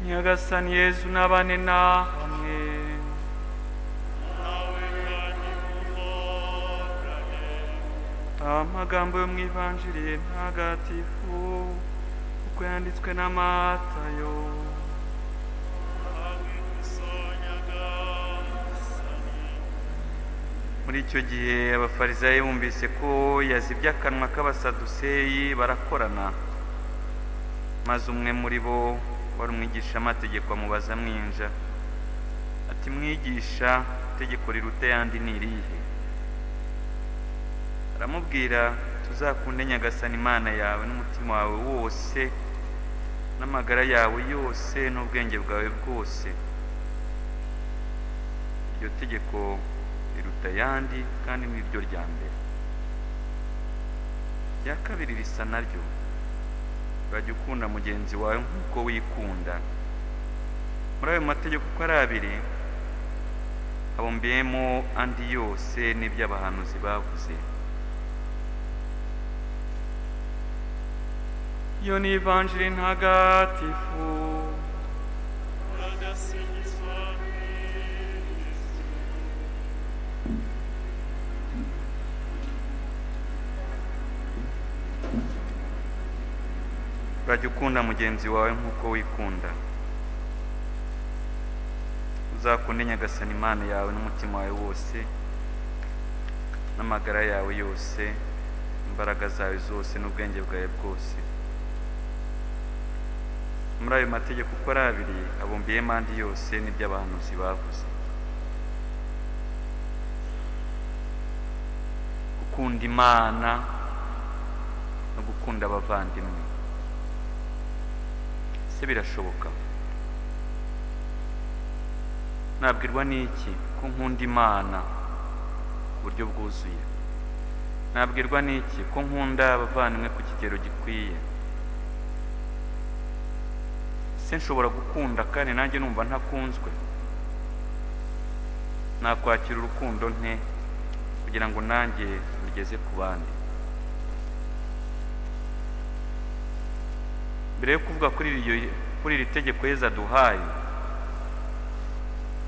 nyagasani yezu n'abane namwe amagambo yo mu ivanjiri ntagatifu uko yanditswe na matayo muri icyo gihe abafarisayo bumvise ko yazibye akanwa k'abasaduseyi barakorana maze umwe muri bo wari umwigisha amategeko amubaza mwinja ati mwigisha itegeko riruta yandi ni irihe aramubwira tuzakunde nyagasana imana yawe n'umutima wawe wose n'amagara yawe yose n'ubwenge bwawe bwose iryo tegeko riruta ayandi kandi ni ryo rya mbere irya kabiri risa naryo urajya ukunda mugenzi wawe nk'uko wikunda muri ayo mategeko uko ari abiri habumbiyemo andi yose n'iby'abahanuzi bavuze iyo ni ivanjiri ntagatifu urajya ukunda mugenzi wawe nk'uko wikunda uzakunde nyagasana imana yawe n'umutima wawe wose n'amagara yawe yose imbaraga zawe zose n'ubwenge bwawe bwose muri ayo mategeko uko ari abiri abumbiyemo andi yose n'iby'abahanuzi bavuze gukunda imana no gukunda abavandimwe se birashoboka nabwirwa n'iki ko nkunda imana ku buryo bwuzuye nabwirwa n'iki ko nkunda abavandimwe ku kigero gikwiye se nshobora gukunda kandi nanjye numva ntakunzwe nakwakira urukundo nte kugira ngo nanjye rugeze ku bandi mbere yo kuvuga kuri iryo kuri iri tegeko yeza duhaye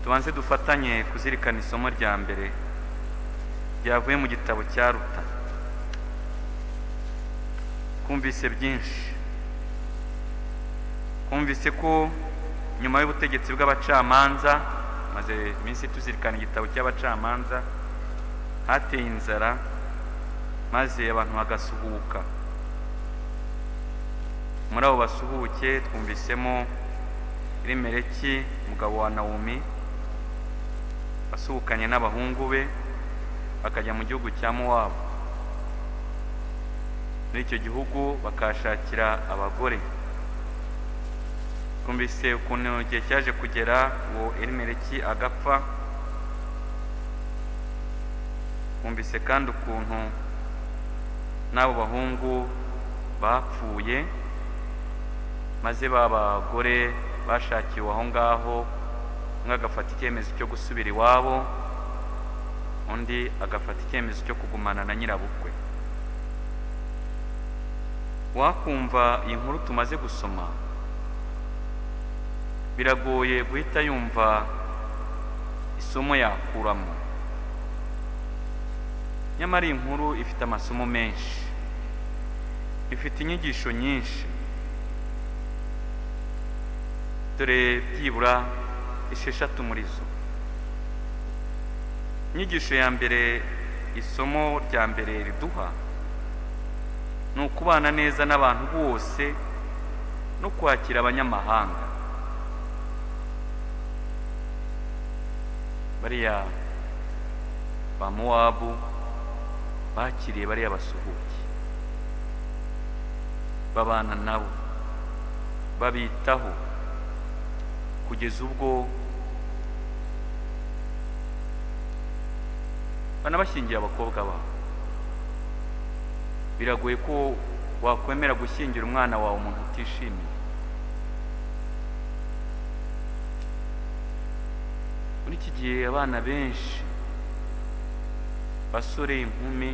tubanze dufatanye kuzirikana isomo rya mbere ryavuye mu gitabo cya ruta twumvise byinshi twumvise ko nyuma y'ubutegetsi bw'abacamanza maze iminsi tuzirikana igitabo cy'abacamanza hateye inzara maze abantu bagasuhuka muri abo basuhuke twumvisemo irimereki umugabo wa nawumi wasuhukanye n'abahungu be bakajya mu gihugu cya muwabo muri icyo gihugu bakahashakira abagore twumvise ukuntu igihe cyaje kugera uwo erimereki agapfa twumvise kandi ukuntu n'abo bahungu bapfuye maze babagore bashakiwe aho ngaho umwe agafata icyemezo cyo gusubira iwabo undi agafata icyemezo cyo kugumana na nyirabukwe wakumva iyi nkuru tumaze gusoma biragoye guhita yumva isomo yakuramo nyamara iyi nkuru ifite amasomo menshi ifite inyigisho nyinshi dore byibura esheshatu muri zo inyigisho ya mbere isomo rya mbere riduha ni ukubana neza n'abantu bose no kwakira abanyamahanga bariya ba muwabu bakiriye bariya basuhuke babana nabo babitaho kugeza ubwo banabashyingira abakobwa babo biragoye ko wakwemera gushyingira umwana wawe umuntu utishimiye muri iki gihe abana benshi basore inkumi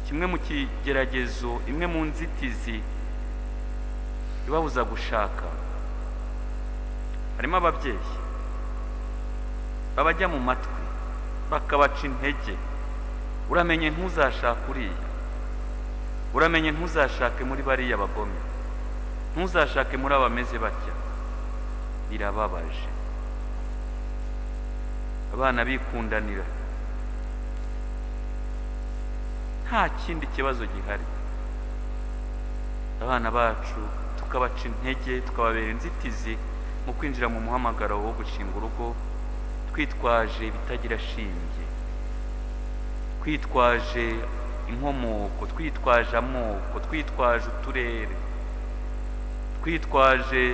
kimwe mu kigeragezo imwe mu nzitizi ibabuza gushaka harimo ababyeyi babajya mu matwi bakabaca intege uramenye ntuzashake uriya uramenye ntuzashake muri bariya bagome ntuzashake muri abameze batya birababaje abana bikundanira nta kindi kibazo gihari abana bacu tukabaca intege tukababera inzitizi mu kwinjira mu muhamagaro wo gushinga urugo twitwaje ibitagira shinge twitwaje inkomoko twitwaje amoko twitwaje uturere twitwaje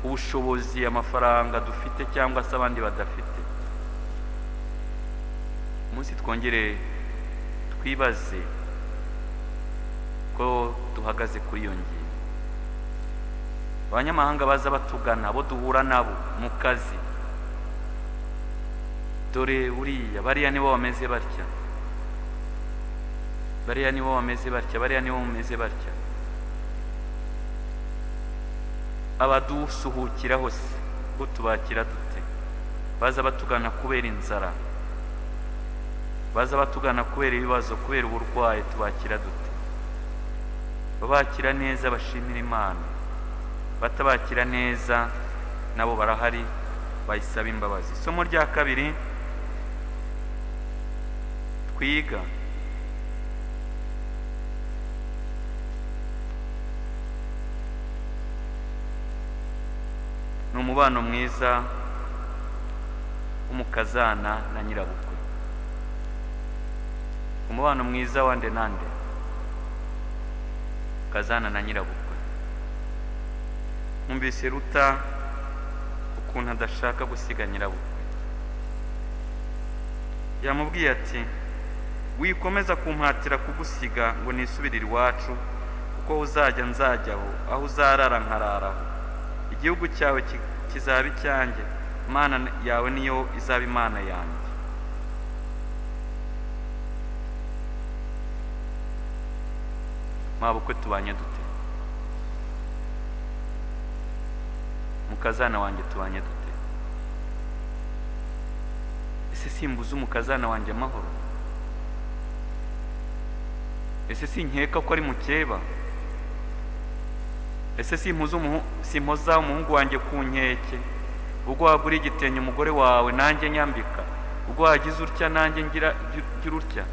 ubushobozi amafaranga dufite cyangwa se abandi badafite umunsi twongere twibaze ko duhagaze kuri iyo ngingo abanyamahanga baza batugana abo duhura nabo mu kazi dore buriya bariya nibo bameze batya bariya nibo bameze batya bariya nibo bameze batya abadusuhukira hose ubwo tubakira dute baza batugana kubera inzara baza batugana kubera ibibazo kubera uburwayi tubakira dute babakira neza bashimira imana batabakira neza nabo barahari bayisaba imbabazi isomo rya kabiri twiga ni umubano mwiza w'umukazana na nyirabukwe umubano mwiza wande nande kazana na nyirabukwe mwumvise ruta ukuntu adashaka gusiga nyirabukwe yamubwiye ati wikomeza kumpatira kugusiga ngo nisubirire iwacu kuko uzajya nzajyaho aho uzarara nkararaho igihugu cyawe ki- kizaba icyanjye imana yawe niyo izaba imana yanjye mwabukwe tubanye dute mukazana wanjye tubanye dute ese simbuze umukazana wanjye amahoro ese sinkeka ko ari mukeba ese simpuza umuhu- simpoza umuhungu wanjye ku nkeke ubwo wagura igitenge umugore wawe nanjye nyambika ubwo wagize utya nanjye ngira ngira utya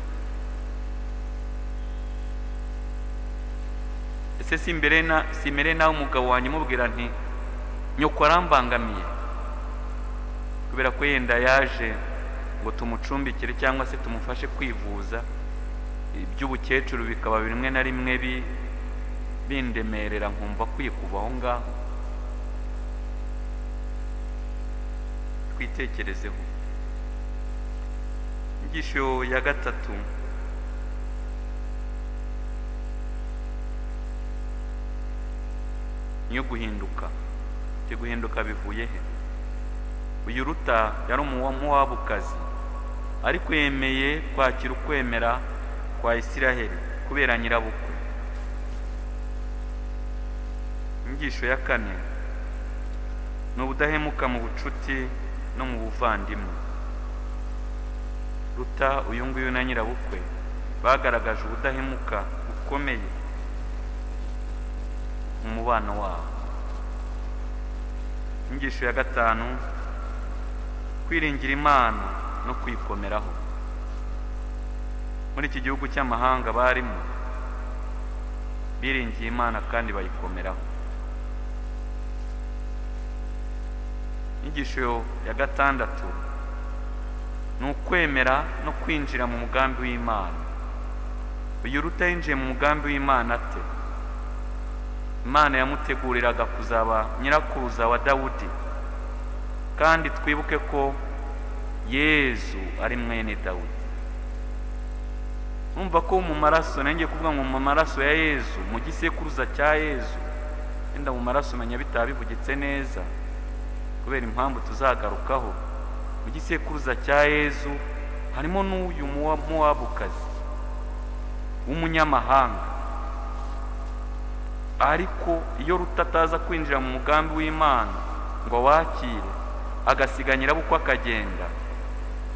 ese simbere na simere nawe umugabo wanjye umubwira nti nyoko arambangamiye kubera ko yenda yaje ngo tumucumbikire cyangwa se tumufashe kwivuza iby'ubukecuru bikaba bimwe na rimwe bi- bindemerera nkumva kwikuva aho ngaho twitekerezeho inyigisho ya gatatu niyo guhinduka ibyo guhinduka bivuye he uyu ruta yari umuwamuwabukazi ariko yemeye kwakira ukwemera kwa isiraheli kubera nyirabukwe inyigisho ya kane ni ubudahemuka mu bucuti no mu buvandimwe ruta uyu nguyu na nyirabukwe bagaragaje ubudahemuka bukomeye mu mubano wabo inyigisho ya gatanu kwiringira imana no kuyikomeraho muri iki gihugu cy'amahanga barimo biringiye imana kandi bayikomeraho inyigisho ya gatandatu ni ukwemera no kwinjira mu mugambi w'imana uyu ruta yinjiye mu mugambi w'imana ate imana yamuteguriraga kuzaba nyirakuruza wa dawudi kandi twibuke ko yezu ari mwene dawudi numva ko mu maraso nanjye kuvuga ngo mu maraso ya yezu mu gisekuruza cya yezu wenda mu maraso umenya bitaba bivugitse neza kubera impamvu tuzagarukaho mu gisekuruza cya yezu harimo n'uyu muwa- muwabukazi w'umunyamahanga ariko iyo rutataza kwinjira mu mugambi w'imana ngo wakire agasiga nyirabukwe akagenda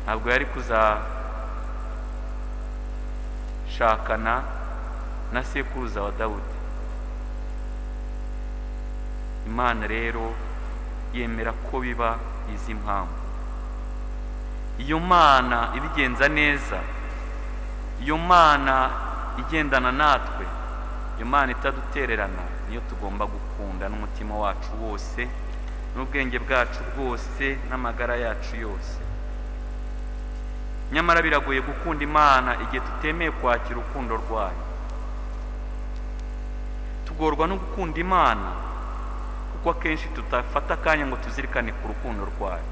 ntabwo yari kuzashakana na sekuruza wa dawudi imana rero yemera ko biba izi mpamvu iyo mana ibigenza neza iyo mana igendana natwe iyo mana itadutererana niyo tugomba gukunda n'umutima wacu wose n'ubwenge bwacu bwose n'amagara yacu yose nyamara biragoye gukunda imana igihe tutemeye kwakira urukundo rwayo tugorwa no gukunda imana kuko akenshi tutafata akanya ngo tuzirikane ku rukundo rwayo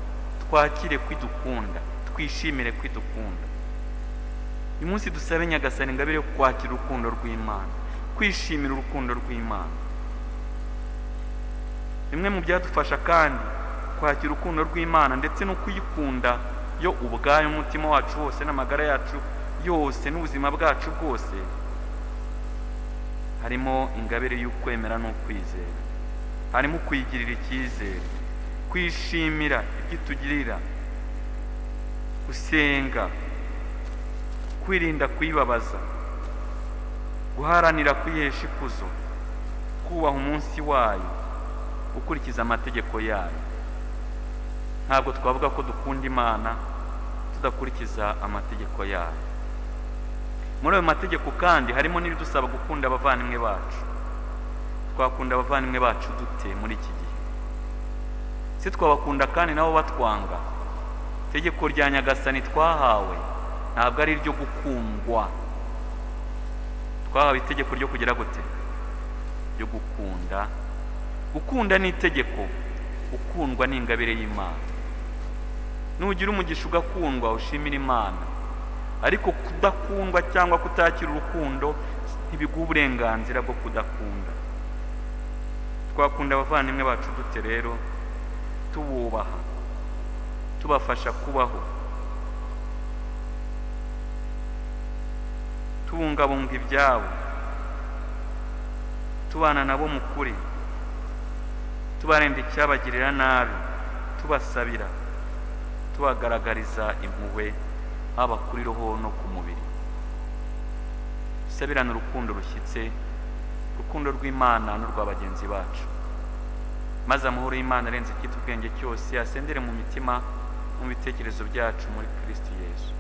twakire kwidukunda twishimire kwidukunda uyu munsi dusabe nyagasani ingabire yo kwakira urukundo rw'imana kwishimira urukundo rw'imana bimwe mu byadufasha kandi kwakira urukundo rw'imana ndetse no kuyikunda yo ubwayo umutima wacu wose n'amagara yacu yose n'ubuzima bwacu bwose harimo ingabire y'ukwemera n'ukwizera harimo kuyigirira icyizere kwishimira ibyo itugirira gusenga kwirinda kuyibabaza guharanira kuyihesha ikuzo kubaha umunsi wayo gukurikiza amategeko yayo ntabwo twavuga ko dukunda imana tudakurikiza amategeko yayo muri ayo mategeko kandi harimo n'ibidusaba gukunda abavandimwe bacu twakunda abavandimwe bacu dute muri iki gihe se twabakunda kandi nabo batwanga itegeko rya nyagasani twahawe ntabwo ari iryo gukundwa twahawe itegeko ryo kugira gute ryo gukunda gukunda ni itegeko ukundwa ni ingabire y'imana nugira umugisha ugakundwa ushimira imana ariko kudakundwa cyangwa kutakira urukundo ntibiguha uburenganzira bwo kudakunda twakunda abavandimwe bacu dute rero tububaha tubafasha kubaho tubungabunga ibyabo tubana nabo mu kuri tubarinda icyabagirira nabi tubasabira tubagaragariza impuhwe haba kuri roho no ku mubiri dusabirane urukundo rushyitse urukundo rw'imana n'urwa bagenzi bacu maze amahoro y'imana arenze icyitwa ubwenge cyose asendere mu mitima no mu bitekerezo byacu muri kirisiti yesu